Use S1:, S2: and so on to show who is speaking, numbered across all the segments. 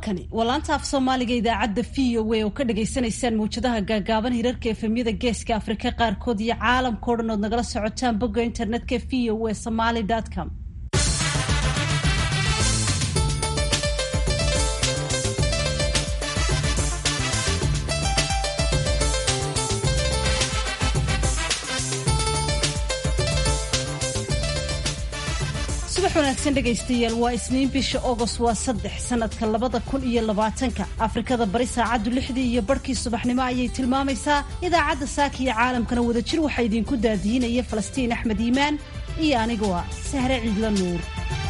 S1: halkani waa laanta af soomaaliga idaacadda v o a oo ka dhagaysanaysaan mawjadaha gaagaaban hirarka efemyada geeska afrika qaarkood iyo caalamkao dhan ood nagala socotaan bogga internetka v o a somaly com subax wanaagsan dhegaystayaal waa isniin bisha agost waa saddex sanadka labada kun iyo labaatanka afrikada bari saacaddu lixdii iyo barhkii subaxnimo ayay tilmaamaysaa idaacadda saaka iyo caalamkana wadajir waxaa idinku daadihinaya falastiin axmed iimaan iyo anigoo ah sahre ciidla nuur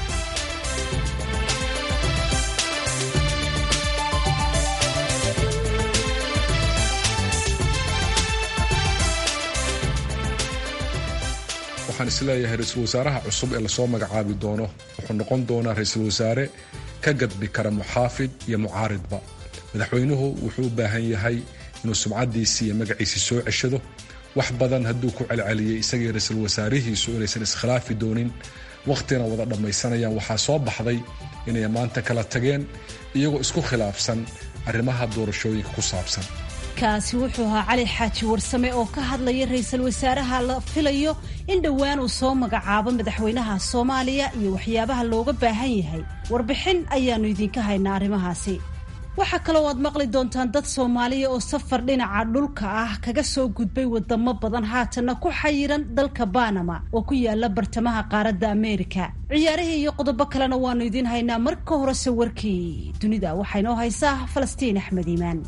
S2: waxaan isleeyahay ra-iisul wasaaraha cusub ee lasoo magacaabi doono wuxuu noqon doonaa ra-iisul wasaare ka gadbi kara muxaafid iyo mucaaridba madaxweynuhu wuxuu u baahan yahay inuu sumcadiisii iyo magaciisii soo ceshado wax badan hadduu ku celceliyey isagii ra-iisul wasaarihiisu inaysan iskhilaafi doonin wakhtina wada dhammaysanayaan waxaa soo baxday inay maanta kala tageen iyagoo isku khilaafsan arrimaha doorashooyinka ku saabsan
S1: kaasi wuxuu ahaa cali xaaji warsame oo ka hadlaya ra-iisul wasaaraha la filayo in dhowaan uu soo magacaabo madaxweynaha soomaaliya iyo waxyaabaha looga baahan yahay warbixin ayaannu idinka haynaa arrimahaasi waxaa kaloo aad maqli doontaan dad soomaaliya oo safar dhinaca dhulka ah kaga soo gudbay wadamo badan haatanna ku xayiran dalka banama oo ku yaala bartamaha qaaradda ameerika ciyaarihii iyo qodobo kalena waannu idiin haynaa marka horese warkii dunida waxaa inoo haysaa falastiin axmed iimaan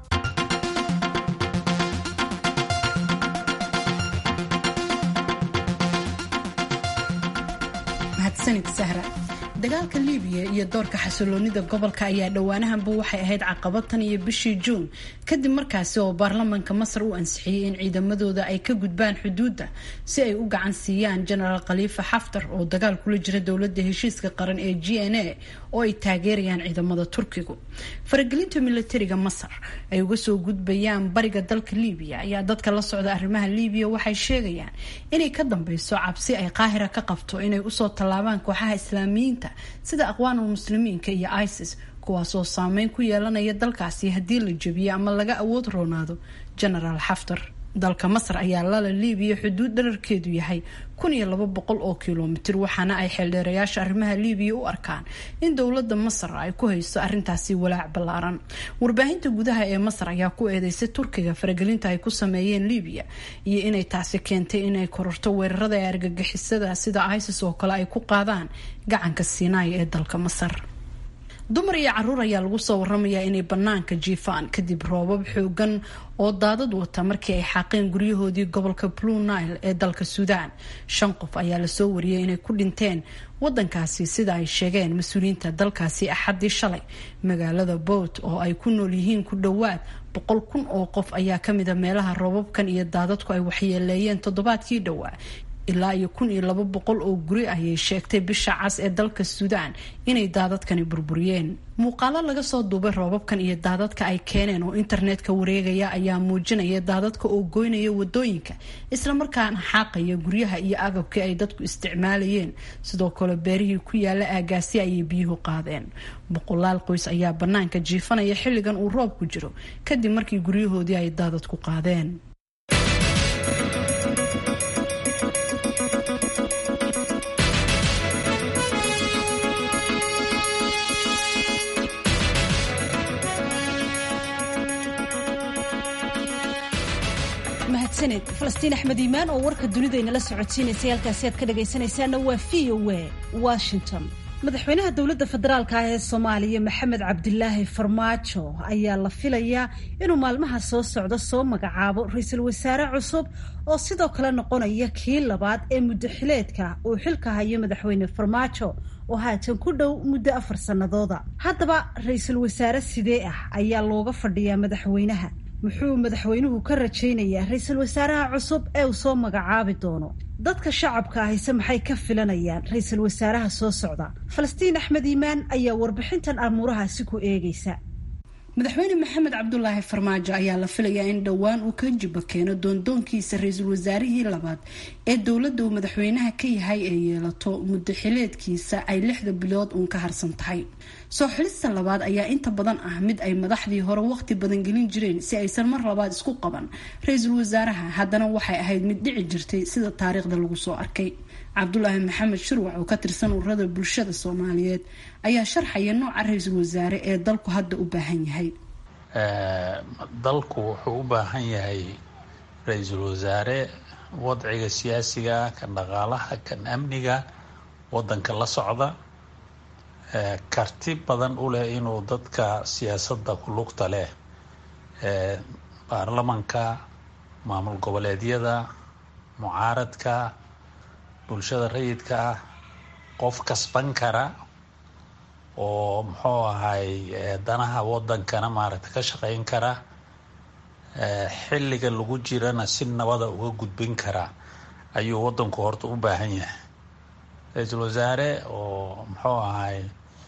S3: dagaalka liibiya iyo doorka xasiloonida gobolka ayaa dhowaanahanba waxay ahayd caqabad tan iyo bishii juun kadib markaasi oo baarlamaanka masar u ansixiyey in ciidamadooda ay ka gudbaan xuduudda si ay u gacan siiyaan jenaraal khaliifa xaftar oo dagaal kula jira dowladda heshiiska qaran ee g n a oo ay taageerayaan ciidamada turkigu faragelinta milatariga masar ay uga soo gudbayaan bariga dalka liibiya ayaa dadka la socda arrimaha liibiya waxay sheegayaan inay ka dambeyso cabsi ay qaahira ka qabto inay usoo tallaabaan kooxaha islaamiyiinta sida aqwaanul muslimiinka iyo isis kuwaasoo saameyn ku yeelanaya dalkaasi haddii la jebiyo ama laga awood roonaado genaraal xaftar dalka masar ayaa lala liibiya xuduud dherarkeedu yahay kun iyo laba boqol oo kilomitir waxaana ay xeeldheerayaasha arrimaha liibiya u arkaan in dowladda masar ay ku hayso arrintaasi walaac ballaaran warbaahinta gudaha ee masar ayaa ku eedeysay turkiga faragelinta ay ku sameeyeen liibiya iyo inay taasi keentay inay kororto weerarada ee argagixisada sida isis oo kale ay ku qaadaan gacanka siinaaya ee dalka masar dumar iyo caruur ayaa lagu soo waramayaa inay banaanka jiifaan kadib roobab xoogan oo daadad wata markii ay xaaqeen guryahoodii gobolka blue nile ee dalka suudaan shan qof ayaa lasoo wariyay inay ku dhinteen wadankaasi sida ay sheegeen mas-uuliyiinta dalkaasi axadii shalay magaalada boot oo ay ku nool yihiin ku dhowaad boqol kun oo qof ayaa kamida meelaha roobabkan iyo daadadku ay waxyeeleeyeen toddobaadkii dhowaa ilaa iyo kun iyo laba boqol oo guri ayay sheegtay bisha cas ee dalka suudaan inay daadadkani burburiyeen muuqaalo laga soo duubay roobabkan iyo daadadka ay keeneen oo internetka wareegaya ayaa muujinaya daadadka oo goynaya wadooyinka islamarkaana xaaqaya guryaha iyo agabkii ay dadku isticmaalayeen sidoo kale beerihii ku yaala aagaasi ayay biyuhu qaadeen boqolaal qoys ayaa banaanka jiifanaya xilligan uu roob ku jiro kadib markii guryahoodii ay daadadku qaadeen
S1: mahadsaned falastiin axmed iimaan oo warka dunidaynala socodsiinaysay halkaasi aad ka dhagaysanaysaana waa v o a washington madaxweynaha dowladda federaalka ah ee soomaaliya maxamed cabdilaahi farmaajo ayaa la filayaa inuu maalmaha soo socda soo magacaabo ra-iisul wasaare cusub oo sidoo kale noqonaya kii labaad ee muddo xileedka uu xilka hayo madaxweyne farmaajo oo haatan ku dhow muddo afar sannadooda haddaba ra-iisul wasaare sidee ah ayaa looga fadhiyaa madaxweynaha muxuu madaxweynuhu ka rajaynayaa ra-iisul wasaaraha cusub ee uu soo magacaabi doono dadka shacabka ahise maxay ka filanayaan ra-iisul wasaaraha soo socda falastiin axmed iimaan ayaa warbixintan amuurahaasi ku eegaysa
S3: madaxweyne maxamed cabdulaahi farmaajo ayaa la filayaa in dhowaan uu ka jibo keeno doondoonkiisa ra-iisul wasaarihii labaad ee dowladda uu madaxweynaha ka yahay ee yeelato muddo xileedkiisa ay lixda bilood uun ka harsan tahay soo xulista labaad ayaa inta badan ah mid ay madaxdii hore waqti badan gelin jireen si aysan mar labaad isku qaban ra-iisul wasaaraha haddana waxay ahayd mid dhici jirtay sida taariikhda lagu soo arkay cabdulaahi maxamed shirwac oo ka tirsan ururada bulshada soomaaliyeed ayaa sharxaya nooca ra-iisul wasaare ee dalku hadda u baahan yahay
S4: dalku wuxuu u baahan yahay ra-iisul wasaare wadciga siyaasiga kan dhaqaalaha kan amniga wadanka la socda karti badan u leh inuu dadka siyaasadda ku lugta leh baarlamanka maamul goboleedyada mucaaradka bulshada rayidka ah qof kasban kara oo muxuu ahay danaha wadankana maaragta ka shaqeyn kara xilliga lagu jirana si nabada uga gudbin kara ayuu wadanku horta u baahan yahay ra-iisul wasaare oo muxuu ahay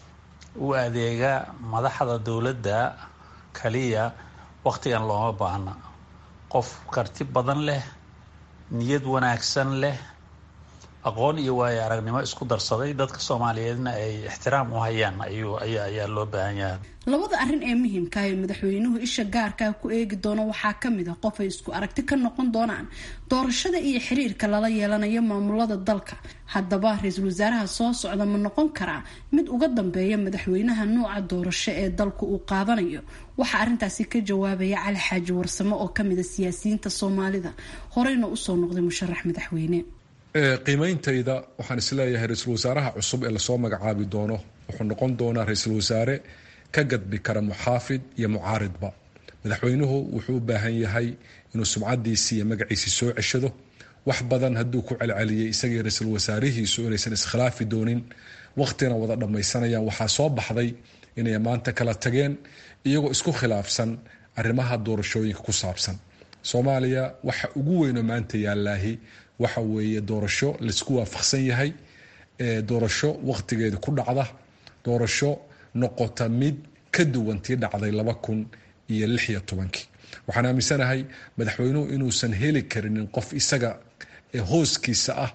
S4: u adeega madaxda dowladda kaliya waktigan looma baahna qof karti badan leh niyad wanaagsan leh aqoon iyo waayo aragnimo isku darsaday dadka soomaaliyeedna ay ixtiraam u hayaan ayuu aya ayaa loo baahan yahay
S3: labada arrin ee muhiimka ee madaxweynuhu isha gaarkaa ku eegi doono waxaa kamid a qof ay isku aragti ka noqon doonaan doorashada iyo xiriirka lala yeelanayo maamulada dalka haddaba ra-iisul wasaaraha soo socda ma noqon karaa mid uga dambeeya madaxweynaha nuuca doorasho ee dalku uu qaadanayo waxaa arrintaasi ka jawaabaya cali xaaji warsamo oo kamid a siyaasiyiinta soomaalida horeyna usoo noqday musharax madaxweyne
S2: qiimeyntayda waxaan isleeyahay ra-iisul wasaaraha cusub ee lasoo magacaabi doono wuxuu noqon doonaa ra-iisul wasaare ka gadbi kara muxaafid iyo mucaaridba madaxweynuhu wuxuu u baahan yahay inuu sumcadiisii iyo magaciisii soo ceshado wax badan hadduu ku celceliyay isagii ra-iisul wasaarihiisu inaysan iskhilaafi doonin waqtina wada dhammaysanayaan waxaa soo baxday inay maanta kala tageen iyagoo isku khilaafsan arrimaha doorashooyinka ku saabsan soomaaliya waxa ugu weynoo maanta yaallaahi waxa weeye doorasho laisku waafaqsan yahay doorasho waqtigeeda ku dhacda doorasho noqota mid ka duwan tii dhacday laba kun iyo lix iyo tobankii waxaan aaminsanahay madaxweynuhu inuusan heli karinin qof isaga hooskiisa ah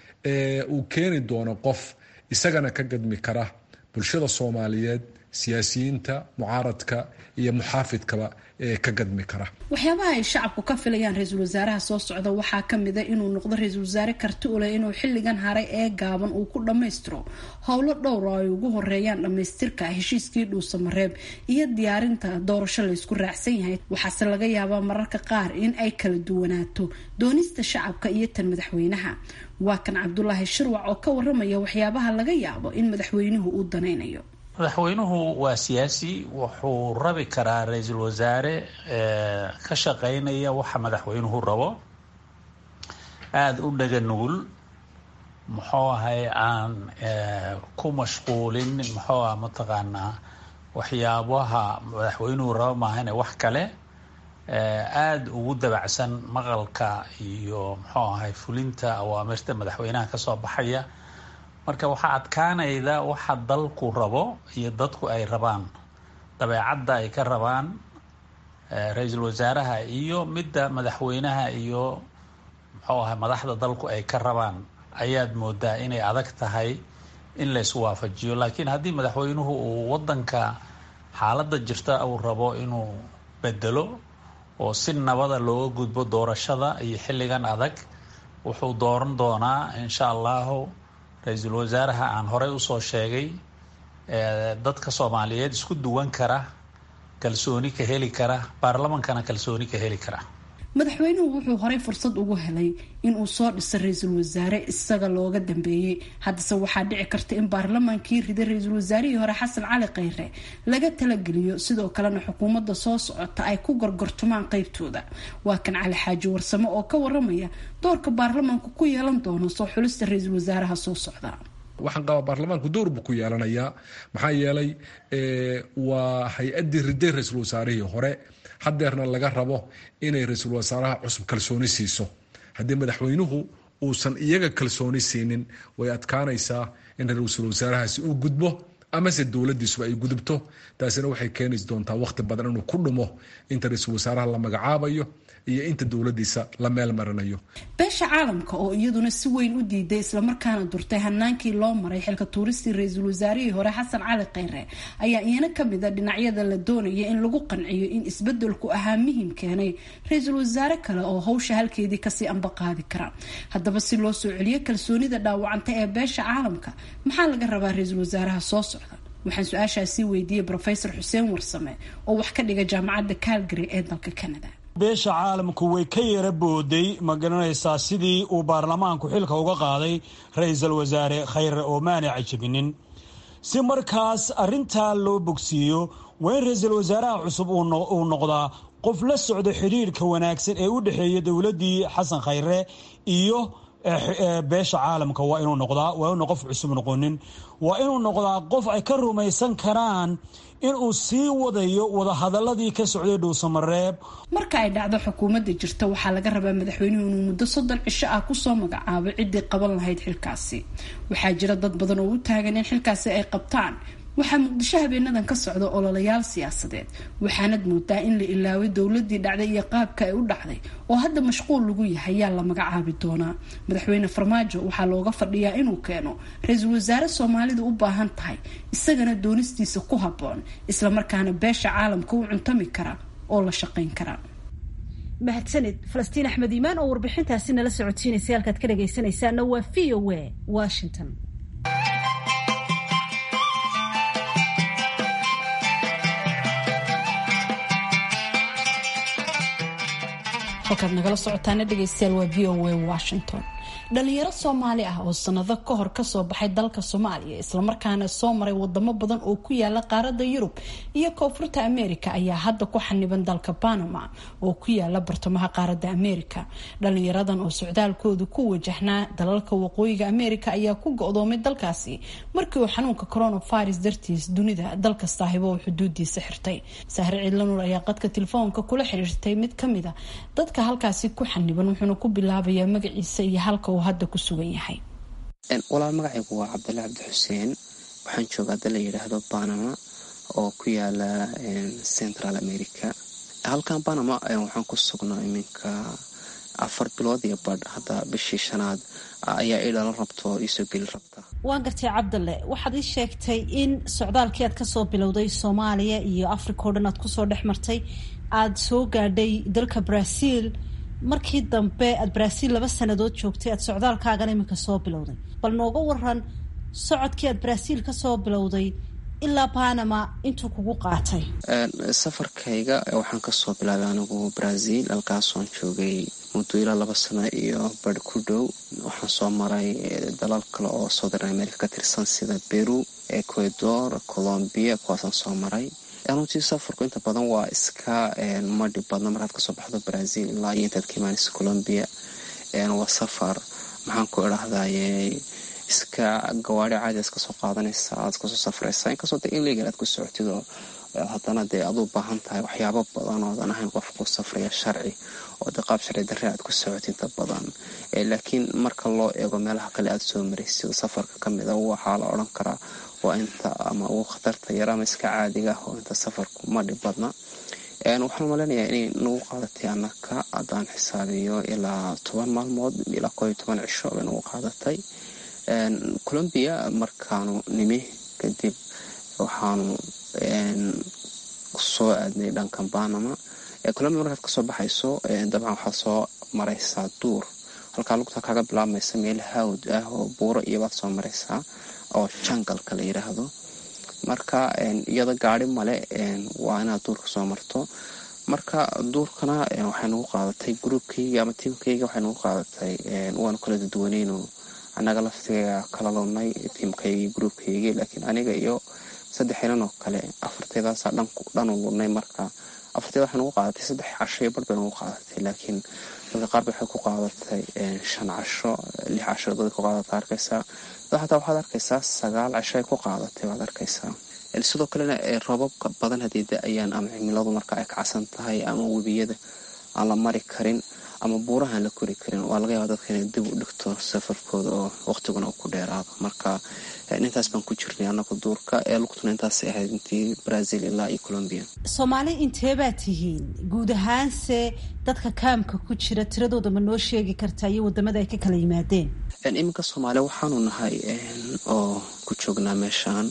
S2: uu keeni doono qof isagana ka gadmi kara bulshada soomaaliyeed siyaasiyiinta mucaaradka iyo muxaafidkaba ee ka gadmi kara
S3: waxyaabaha ay shacabku ka filayaan ra-iisul wasaaraha soo socda waxaa kamid a inuu noqdo ra-iisul wasaare karti u leh inuu xilligan haray ee gaaban uu ku dhammaystiro howlo dhowr oo ay ugu horeeyaan dhammaystirka heshiiskii dhuusamareeb iyo diyaarinta doorasho laysku raacsan yahay waxaase laga yaabaa mararka qaar in ay kala duwanaato doonista shacabka iyo tan madaxweynaha waa kan cabdulaahi shirwac oo ka waramaya waxyaabaha laga yaabo in madaxweynuhu uu danaynayo
S4: madaxweynuhu waa siyaasi wuxuu rabi karaa ra-iisul wasaare ka shaqeynaya waxa madaxweynuhu rabo aada u dhaga nugul muxuu ahay aan ku mashquulin muxuu ah mataqaanaa waxyaabaha madaxweynuhu rabo maahane wax kale aada ugu dabacsan maqalka iyo muxuu ahay fulinta awaamirta madaxweynaha kasoo baxaya marka waxaa adkaanayda waxa dalku rabo iyo dadku ay rabaan dabeecadda ay ka rabaan ra-iisul wasaaraha iyo midda madaxweynaha iyo muxuu ahay madaxda dalku ay ka rabaan ayaad moodaa inay adag tahay in laysu waafajiyo laakiin haddii madaxweynuhu uu wadanka xaaladda jirta uu rabo inuu bedelo oo si nabada looga gudbo doorashada iyo xilligan adag wuxuu dooran doonaa insha allahu ra-iisul wasaaraha aan horey usoo sheegay dadka soomaaliyeed isku duwan kara kalsooni ka heli kara baarlamankana kalsooni ka heli kara
S3: madaxweynuhu wuxuu horey fursad ugu helay inuu soo dhiso ra-iisul wasaare isaga looga dambeeyey haddase waxaa dhici karta in baarlamaankii riday ra-iisul wasaarihii hore xasan cali kheyre laga talageliyo sidoo kalena xukuumadda soo socota ay ku gorgortumaan qeybtooda waa kan cali xaaji warsamo oo ka waramaya doorka baarlamaanku ku yeelan doono soo xulista ra-iisul wasaaraha soo socda
S2: waxaan qabaa baarlamaanku door buu ku yeelanayaa maxaa yeelay waa hay-addii riday ra-iisul wasaarihii hore hadeerna laga rabo inay ra-iisul wasaaraha cusub kalsooni siiso haddii madaxweynuhu uusan iyaga kalsooni siinin way adkaanaysaa in ra-iisul wasaarahaasi uu gudbo amase dowladiisuba ay gudubto taasina waxay keeni doontaa waqti badan inuu ku dhumo inta ra-iisul wasaaraha la magacaabayo iyo inta dowladiisa la meel marinayo
S3: beesha caalamka oo iyaduna si weyn u diiday islamarkaana durtay hanaankii loo maray xilka tuuristii ra-iisul wasaarihii hore xasan cali kheyre ayaa iyana kamid a dhinacyada la doonaya in lagu qanciyo in isbedelku ahaa muhim keenay ra-iisul wasaare kale oo hawsha halkeedii kasii amba qaadi kara haddaba si loo soo celiyo kalsoonida dhaawacanta ee beesha caalamka maxaa laga rabaa ra-iisul wasaaraha soo socda waxaan su-aashaasi weydiiyey rofesor xuseen warsame oo wax ka dhiga jaamacadda calgary ee dalka canada
S5: beesha caalamku way ka yara booday ma garanaysaa sidii uu baarlamaanku xilka uga qaaday ra-iisul wasaare khayre oo maanay cajabinin si markaas arrintaa loo bogsiiyo waa in ra-iisul wasaaraha cusub uu noqdaa qof la socdo xidhiirka wanaagsan ee u dhexeeya dowladdii xasan khayre iyo beesha caalamka waa inuu noqdaa waa inuu qof cusub noqonin waa inuu noqdaa qof ay ka rumaysan karaan inuu sii wadayo wadahadaladii ka socday dhuusamareeb
S3: marka ay dhacdo xukuumadda jirta waxaa laga rabaa madaxweynuhu inuu muddo soddon cisho ah kusoo magacaabo ciddii qaban lahayd xilkaasi waxaa jira dad badan oo u taagan in xilkaasi ay qabtaan waxaa muqdisho habeenadan ka socda ololayaal siyaasadeed waxaanad moodaa in la ilaaway dowladii dhacday iyo qaabka ay u dhacday oo hadda mashquul lagu yahay yaa la magacaabi doonaa madaxweyne farmaajo waxaa looga fadhiyaa inuu keeno ra-iisul wasaare soomaalidu u baahan tahay isagana doonistiisa ku habboon islamarkaana beesha caalamka u cuntami kara oo la shaqayn kara
S1: mahadsanid falastiin axmed iimaan oo warbixintaasi nala socotiinaysa halkaad ka dhagaysanaysaana waa v o a washington
S3: halkaad nagala socotaana dhegeystayaal waa v o a washington dhalinyaro soomaali ah oo sanado ka hor kasoo baxay dalka soomaaliya islamarkaana soo maray wadamo badan oo ku yaala qaarada yurub iyo koonfurta america ayaa hadda ku xaniban dalka panama oo ku yaala bartamaha qaarada america dhalinyaradan oo socdaalkoodu ku wajahnaa dalalka waqooyiga america ayaa ku go-doomay dalkaasi markii uu xanuunka coronavirus dartiis dunida dalka saahibo oo xuduudiisa xirtay sahre ciidlanuur ayaa qadka telefoonka kula xiriirtay mid kamid a dadka halkaasi ku xaniban wuxuuna ku bilaabayaa magaciisa iyo halka uu hadda ku sugan yahay
S6: walaal magacaygu waa cabdalla cabdi xuseen waxaan joogaa dal la yidhaahdo banama oo ku yaala central america halkan banama waxaan ku sugnaa iminka afar bilood iyo badh hadda bishii shanaad ayaa ii dhalan rabto iisoo geli rabta
S1: waan gartay cabdalle waxaad ii sheegtay in socdaalkii aad kasoo bilowday soomaaliya iyo africa o dhan aad kusoo dhex martay aada soo gaadhay dalka brazil markii dambe aada brazil laba sanadood joogtay aada socdaalkaagana iminka soo bilowday bal nooga waran socodkii aada brazil kasoo bilowday ilaa panama intuu kugu qaatay
S6: safarkayga waxaan kasoo bilaabay anigu brazil halkaasoon joogay muddo ilaa laba sano iyo badh ku dhow waxaan soo maray dalal kale oo southern america ka tirsan sida peru ecuador colombia kuwaasaan soo maray runtii safarku inta badan waa iska madhi badna markaad kasoo baxdo brazil ilaa iyo intaad ka imaanaysa colombia waa safar maxaan ku idhahdaye iska gawaari caadi iska soo qaadanaysa aad iskasoo safraysa inkastoo de illegal aad ku socotid oo haddana dee aad u baahan tahay waxyaabo badan oodan ahayn qof ku safraya sharci oo de qaab sharci darre aad ku socotid inta badan laakiin marka loo eego meelaha kale aad soo maraysid safarka kamid a waxaa la odhan karaa waa inta ama ugu khatarta yar ama iska caadiga ah oo inta safarku ma dhib badna waxaan maleynayaa inay nagu qaadatay anaka haddaan xisaabiyo ilaa toban maalmood ilaa koo iyo toban cisho bay nagu qaadatay colombia markaanu nimi kadib waxaanu soo aadnay dhankan banama colombia markaad kasoo baxayso dabcan waxaad soo maraysaa duur halkaa lugta kaga bilaabmaysa meel hawd ah oo buuro iyobaad soo maraysaa oo jangalka la yidhaahdo marka iyada gaari male waa inaad duurka soo marto marka duurkana waxay nagu qaadatay gruubkayga ama tiimkayga waxay nagu qaadatay waanu kala duduwanayno annaga laftiga kala lunay tiimkaygii gruubkaygii laakiin aniga iyo saddex inan oo kale afarteedaasaa dhanu lunay marka afarteeda waxay nagu qaadatay saddex casho iyo bar bay nagu qaadatay laakiin dadka qaar waxay ku qaadatay shan casho lix casho dadka ku qaadata arkaysaa xataa waxaad arkaysaa sagaal casho ay ku qaadatay waad arkaysaa sidoo kalena roobabka badan haddii da-ayaan ama cimiladu marka ay kacsan tahay ama webiyada aan la mari karin ama buurahaan la kori karin waa laga yaaba dadka inay dib u dhigto safarkooda oo waqtiguna uu ku dheeraado marka intaas baan ku jirnay anagu duurka ee lugtuna intaasay ahayd intii brazil ilaa iyo colombia
S1: soomaali inteebaa tihiin guud ahaanse dadka kaamka ku jira tiradooda ma noo sheegi kartaa iyo wadamada ay ka kala yimaadeen
S6: iminka soomaaliya waxaanu nahay oo ku joognaa meeshaan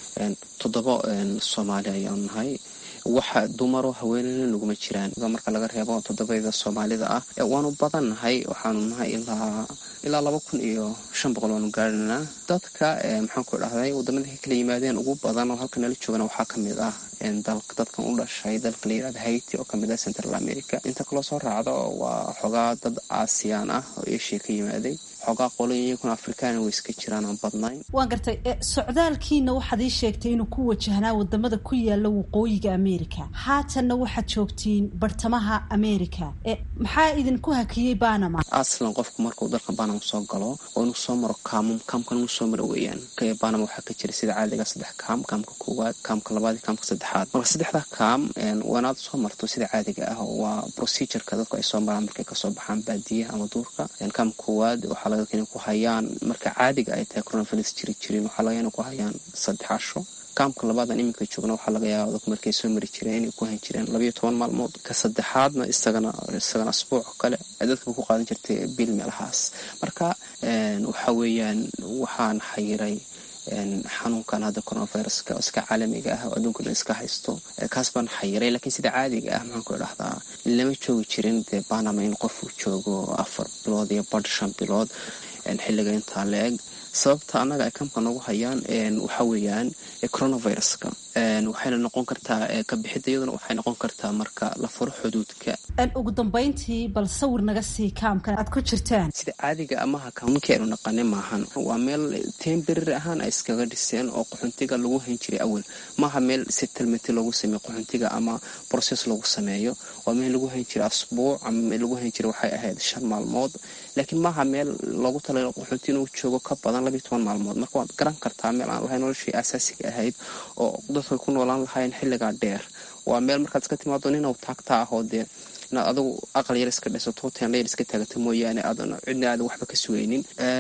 S6: toddoba soomaali ayaanu nahay waxa dumaro haweeneyna naguma jiraan marka laga reebo toddobada soomaalida ah waanu badan nahay waxaanu nahay ilaa ilaa laba kun iyo shan boqol waanu gaarhinaa dadka maxaan ku dhahday wadamada ka kala yimaadeen ugu badan oo halka nala joogana waxaa kamid ah dadkan u dhashay dalka la yirahda haiti oo kamid ah central america inta kaloo soo raacda waa xogaa dad aasiyaan ah oo asia ka yimaaday xoogaa qolin iyaguna afrikaana way iska jiraan aan badnayn
S1: waan gartay socdaalkiina waxaad ii sheegtay inuu ku wajahnaa wadamada ku yaala waqooyiga america haatanna waxaad joogtiin bartamaha america maxaa idinku hakiyey banama
S6: aslan qofku markuu dalka banama soo galo oo inuu soo maro kaamum kaamkan inuu soo maro weeyaan banama waxaa ka jira sida caadiga saddex kaam kaamka koowaad kaamka labaad iyo kaamka saddexaad marka saddexda kaam waanaad soo marto sida caadiga ah waa procedureka dadku ay soo maraan markay kasoo baxaan baadiyaha ama duurka kaamka koowaad waxaa laga ku hayaan marka caadiga ay tahay coronavirus jiri jirin waxaa laga ku hayaan saddex casho kaamka labaadan iminka joogna waxaa laga yaaba dadku markay soo mari jireen inay ku hayn jireen labayo toban maalmood ka saddexaadna isagana isagana asbuuc kale dadka ku qaadan jirtay bil meelahaas marka waxa weeyaan waxaan xayiray xanuunkan hadda coronaviruska iska caalamiga ah oo adduunka dhan iska haysto kaas baan xayiray laakiin sida caadiga ah maxaan ku dhahdaa lama joogi jirin dee banama in qofuu joogo afar bilood iyo badh shan bilood xilliga intaa la eg sababta annaga ay kamka nagu hayaan waxa weeyaan coronaviruska waxayna noqon kartaa kabixidda iyaduna waxay noqon kartaa marka la furo xuduudka
S1: ugu dambayntii bal sawir naga sii kaamkan aad ku jirtaan
S6: sida caadiga amaha kaamunkii aynu naqane maahan waa meel temberar ahaan ay iskaga dhiseen oo qaxuntiga lagu hayn jiray awal maaha meel settlementi loogu sameeyo qaxuntiga ama process lagu sameeyo waa meel lagu hayn jiray asbuuc ama meel lagu hayn jiray waxay ahayd shan maalmood laakiin maaha meel loogu talagalo qaxunti inuu joogo ka badan labiyo toban maalmood marka waad garan kartaa meel aan lahayn noloshii asaasiga ahayd oo dadka ku noolaan lahayn xilligaa dheer waa meel markaad iska timaado ninaw taagta ah oo dee inaad adigu aqal yar iska dhisato teenla yar iska taagato mooyaane aadan cidna aadan waxba ka sugaynin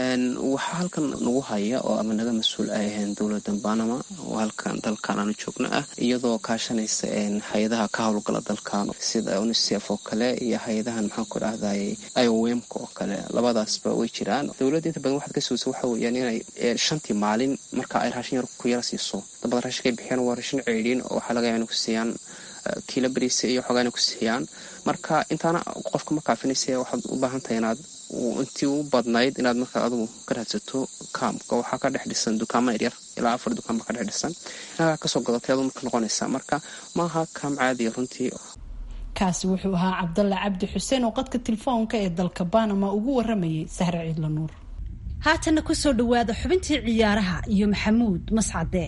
S6: waxaa halkan nagu haya oo ama naga mas-uul ay ahayn dowladda banama oo halkan dalkan aanu joogno ah iyadoo kaashanaysa hay-adaha ka howlgala dalkan sida unicef oo kale iyo hay-adahan maxaan ku dhahday iowemka oo kale labadaasba way jiraan dowladda inta badan waxaad ka sugaysa waxa weeyaan inay shantii maalin marka ay raashin yar ku yara siiso dabada raashinka ay bixiyaan waa raashin ceydhiin oo waxaa laga yaaba inay ku siiyaan kiila beriisa iyo xoogaa inay ku siiyaan marka intaana qofka ma kaafinaysa waxaad u baahan tahay inaad intii u badnayd inaad markaa adigu ka raadsato kaamka waxaa ka dhex dhisan dukaama yaryar ilaa afar dukaan baa ka dhex dhisan inagaa kasoo gadatay adu marka noqonaysaa marka maaha kaam caadiya runtii
S3: kaasi wuxuu ahaa cabdalla cabdi xuseen oo qadka telefoonka ee dalka banama ugu waramayay sahre ciidla nuur
S1: haatanna kusoo dhawaada xubintii ciyaaraha iyo maxamuud mascade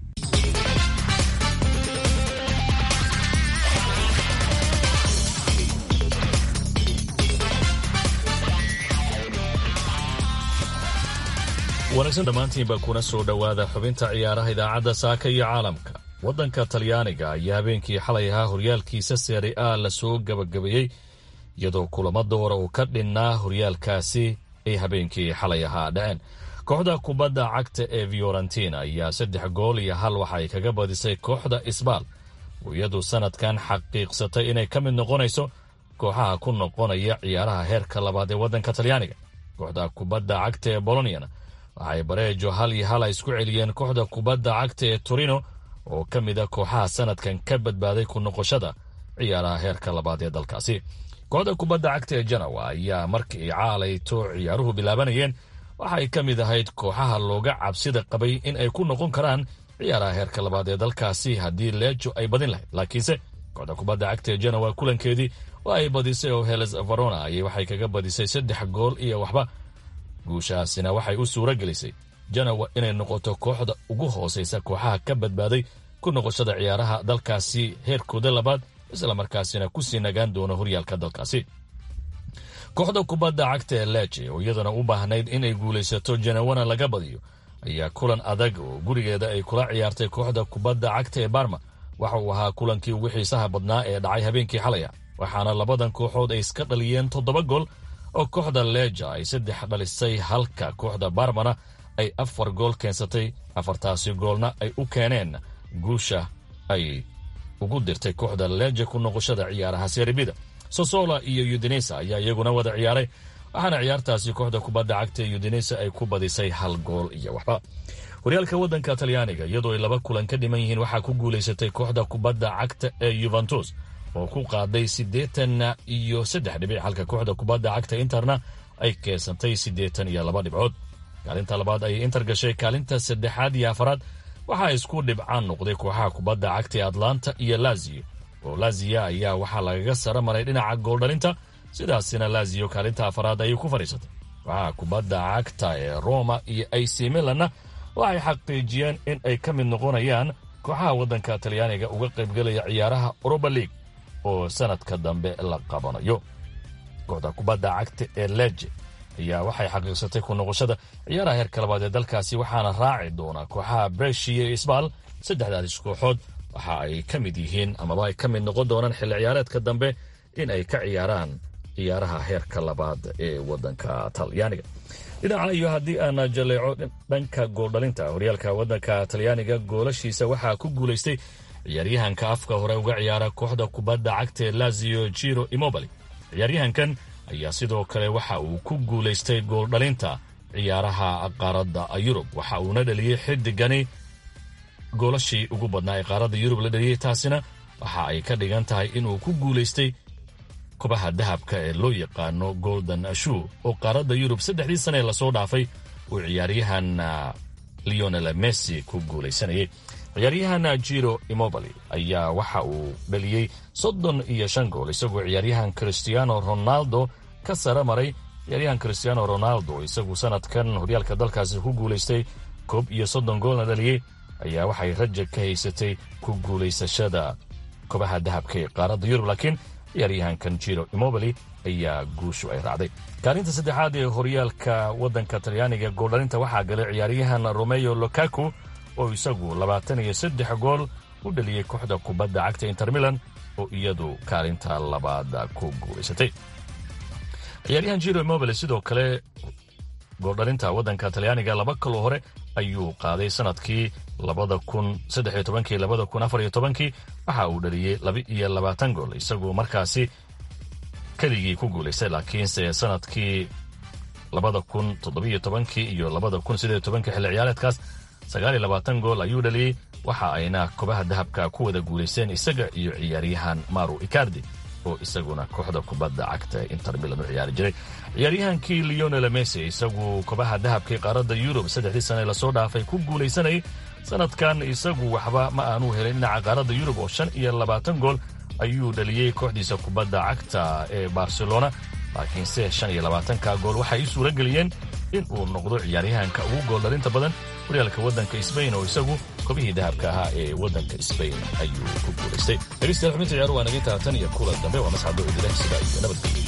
S7: wanaagsan dhammaantiinba kuna soo dhowaada xubinta ciyaaraha idaacadda saaka iyo caalamka waddanka talyaaniga ayaa habeenkii xalay ahaa horyaalkiisa seeri a la soo gebagabeeyey iyadoo kulamo doora uu ka dhinnaa horyaalkaasi ay habeenkii xalay ahaa dhaceen kooxda kubadda cagta ee fiorentina ayaa saddex gool iyo hal waxa ay kaga badisay kooxda isbaal oo iyadu sanadkan xaqiiqsatay inay ka mid noqonayso kooxaha ku noqonaya ciyaaraha heerka labaad ee waddanka talyaaniga kooxda kubadda cagta ee boloniana waxay bareejo hal iyo hal ay isku celiyeen kooxda kubadda cagta ee torino oo ka mid a kooxaha sanadkan ka badbaaday ku noqoshada ciyaaraha heerka labaad ee dalkaasi kooxda kubadda cagta ee janawa ayaa markii ay caalayto ciyaaruhu bilaabanayeen waxay ka mid ahayd kooxaha looga cabsida qabay in ay ku noqon karaan ciyaaraha heerka labaad ee dalkaasi haddii leejo ay badin lahayd laakiinse kooxda kubadda cagta ee janawa kulankeedii oo ay badisay oo heles varona ayay waxay kaga badisay saddex gool iyo waxba guushaasina waxay u suuro gelisay janawa inay noqoto kooxda ugu hoosaysa kooxaha ka badbaaday ku noqoshada ciyaaraha dalkaasi heerkooda labaad islamarkaasina kusii nagaan doono horyaalka dalkaasi kooxda kubadda cagta ee leje oo iyaduna u baahnayd inay guulaysato janawana laga badiyo ayaa kulan adag oo gurigeeda ay kula ciyaartay kooxda kubadda cagta ee barma waxa uu ahaa kulankii ugu xiisaha badnaa ee dhacay habeenkii xalaya waxaana labadan kooxood ay iska dhaliyeen toddoba gool oo kooxda leja ay saddex dhalisay halka kooxda barmana ay afar gool keensatay afartaasi goolna ay u keeneen guusha ay ugu dirtay kooxda leja ku noqoshada ciyaaraha serbida sosola iyo udinesa ayaa iyaguna wada ciyaaray waxaana ciyaartaasi kooxda kubadda cagta ee udinesa ay ku badisay hal gool iyo waxba horyaalka waddanka talyaaniga iyadoo ay laba kulan ka dhiman yihiin waxaa ku guulaysatay kooxda kubadda cagta ee yuventus oo ku qaaday siddeetan iyo saddex dhibic halka kooxda kubadda cagta interna ay keensantay siddeetan iyo laba dhibcood kaalinta labaad ayay inter gashay kaalinta saddexaad iyo afaraad waxaa isku dhibcaan noqday kooxaha kubadda cagta ee atlanta iyo lazio oo lazia ayaa waxaa lagaga sara maray dhinaca gooldhalinta sidaasina lazio kaalinta afaraad ayay ku fadhiisatay kooxaha kubadda cagta ee roma iyo ac milanna waxay xaqiijiyeen in ay ka mid noqonayaan kooxaha waddanka talyaaniga uga qaybgelaya ciyaaraha oroba league oo sanadka dambe la qabanayo kooxda kubadda cagta ee leje ayaa waxay xaqiiqsatay ku noqoshada ciyaaraha heerka labaad ee dalkaasi waxaana raaci doona kooxaha breshiya iyo isbaal saddexdaas kooxood waxa ay ka mid yihiin amaba ay ka mid noqon doonaan xilli ciyaareedka dambe in ay ka ciyaaraan ciyaaraha heerka labaad ee waddanka talyaaniga dhinaca iyo haddii aan jaleeco dhanka gooldhalinta horyaalka waddanka talyaaniga goolashiisa waxaa ku guulaystay ciyaaryahanka afka hore uga ciyaara kooxda kubadda cagta ee lazio jiro imobali ciyaaryahankan ayaa sidoo kale waxa uu ku guulaystay gooldhalinta ciyaaraha qaaradda yurub waxa uuna dhaliyey xidigani goolashii ugu badnaa ee qaaradda yurub la dhaliyey taasina waxa ay ka dhigan tahay inuu ku guulaystay kobaha dahabka ee loo yaqaano golden shoe oo qaaradda yurub saddexdii sane ee lasoo dhaafay uu ciyaaryahan leonel messi ku guulaysanayay ciyaaryahan jiro imobali ayaa waxa uu dhaliyey soddon iyo shan gool isagoo ciyaaryahan christiano ronaldo ka sara maray ciyaaryahan christiano ronaldo isagu sanadkan horyaalka dalkaasi ku guulaystay koob iyo soddon goolna dhaliyey ayaa waxay raja ka haysatay ku guulaysashada kobaha dahabka ee qaaradda yurub laakiin ciyaaryahankan jiro imobali ayaa guushu ay raacday kaalinta saddexaad ee horyaalka waddanka talyaaniga gooldhalinta waxaa galay ciyaaryahan romeo lokaku oo isagu labaatan iyo saddex gool u dhaliyey kooxda kubadda cagta inter milan oo iyadu kaalinta labaad ku guulaysatay ciyaaryahan jiro imobile sidoo kale gooldhalinta waddanka talyaaniga laba kaloo hore ayuu qaaday sanadkii labada kun saddex iyo tobankii labada kun afar iyo tobankii waxa uu dhaliyey laba iyo labaatan gool isagoo markaasi keligii ku guulaystay laakiinse sanadkii labada kun toddobiyo tobankii iyo labada kun sideed tobankii xilli ciyaareedkaas sagaal iyo labaatan gool ayuu dhaliyey waxa ayna kobaha dahabka ku wada guulaysteen isaga iyo ciyaaryahan maru icardi oo isaguna kooxda kubadda cagta ee inter milan u ciyaari jiray ciyaaryahankii leonel messi isagu kobaha dahabkii qaaradda yurub saddexdii sane lasoo dhaafay ku guulaysanayay sanadkan isagu waxba ma aanu helin dhinaca qaaradda yurub oo shan iyo labaatan gool ayuu dhaliyey kooxdiisa kubadda cagta ee barcelona laakiinse shan iyo labaatanka gool waxay ii suura geliyeen in uu noqdo ciyaaryahanka ugu gooldhalinta badan horyaalka waddanka sbain oo isagu kobihii dahabka ahaa ee waddanka sbain ayuu ku guulaystay dhegeystayaal xubinta ciyaaru waa naga intaa tan iyo kulan dambe waa mascado idileh sida iyo nabadgelyo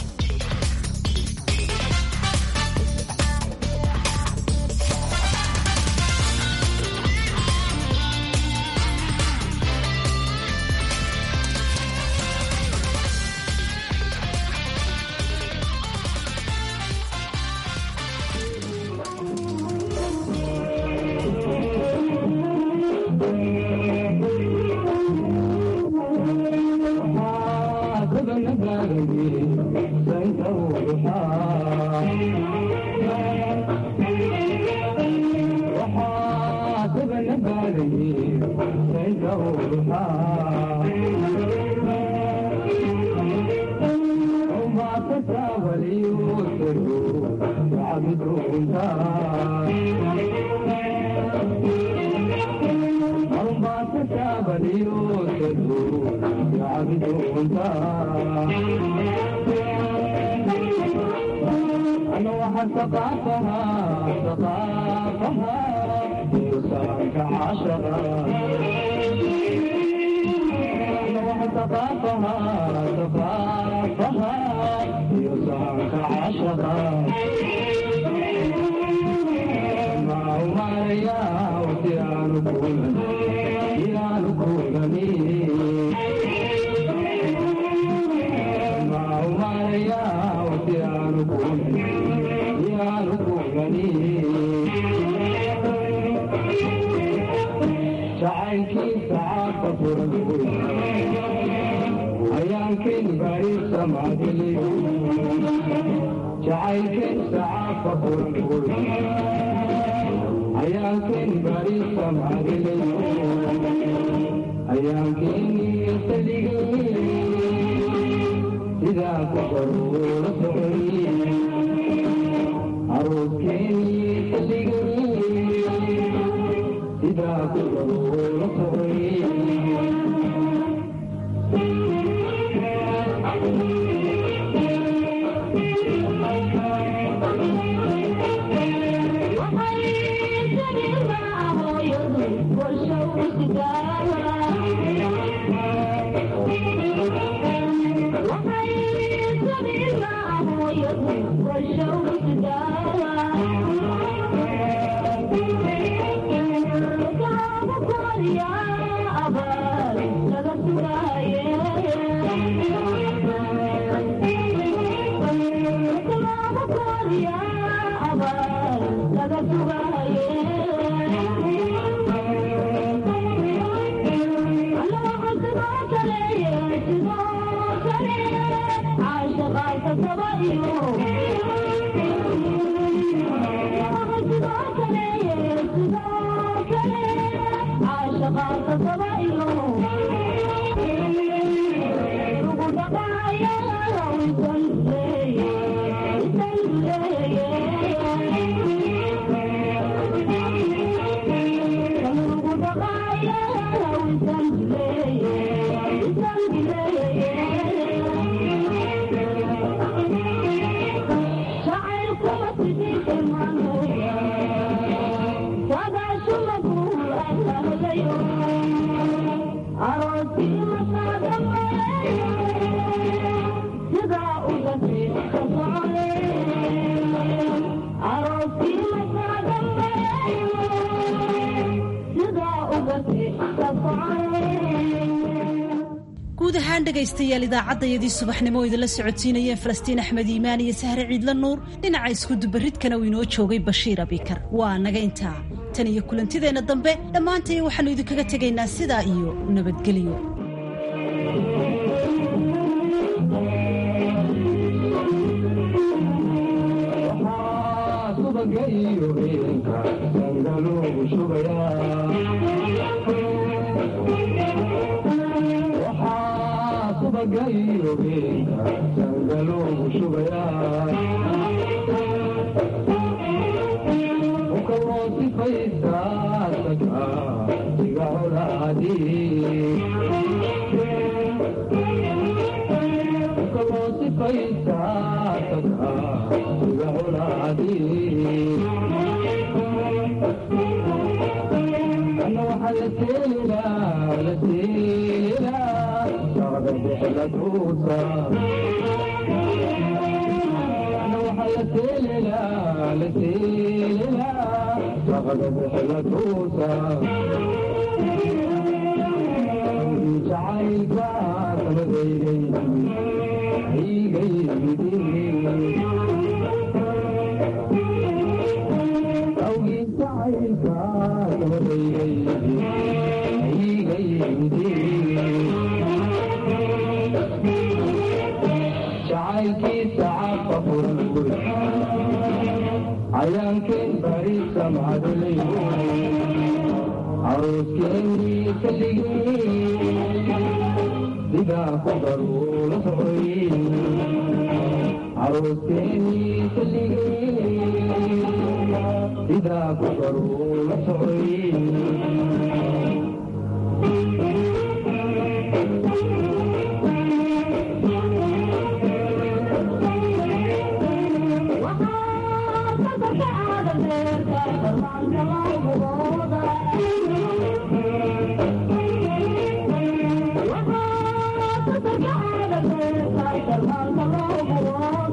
S1: guud ahaan dhegaystayaal idaacaddayadii subaxnimo oo idinla socodsiinayeen falastiin axmed iimaan iyo sahre ciidla nuur dhinaca iskudubaridkana uu inoo joogay bashiir abikar waa naga intaa tan iyo kulantideenna dambe dhammaantay waxaannu idinkaga tegaynaa sidaa iyo nabadgelyo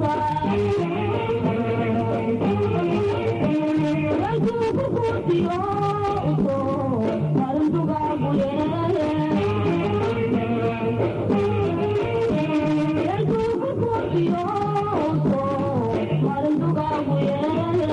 S8: Thank you.